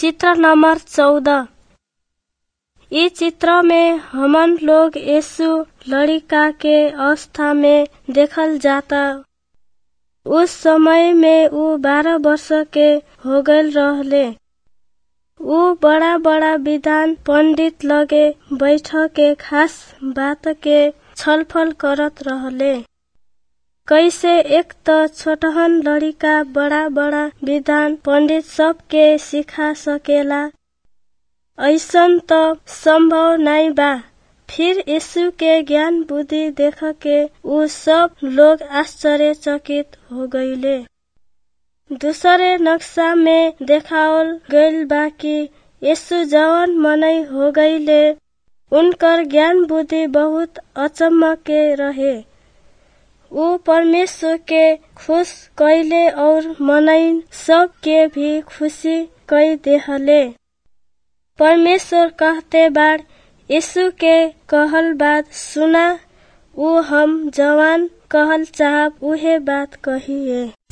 चित्र नंबर चौदह इ चित्र में हमन लोग यीशु लड़का के अवस्था में देखल जाता उस समय में ऊ बारह वर्ष के हो गईल रहले ऊ बड़ा बड़ा विद्वान पंडित लगे बैठ के खास बात के छलफल करत रहले कैसे एक त छोटहन लड़का बड़ा बड़ा विद्वान पंडित सब के सिखा सकेला ऐसन त संभव नाई बा फिर यीशु के ज्ञान बुद्धि देख के ऊ सब लोग आश्चर्यचकित हो गईले दूसरे नक्शा में देखावल गईल बा कि यीशु जवन मनई हो गईले उनकर ज्ञान बुद्धि बहुत अचम्म के रहे ऊ परमेश्वर के खुश कैले और मनई सब के भी खुशी कई देहले परमेश्वर कहते बाड़ यीशु के कहल बात सुना ऊ हम जवान कहल चाहब उहे बात कहिए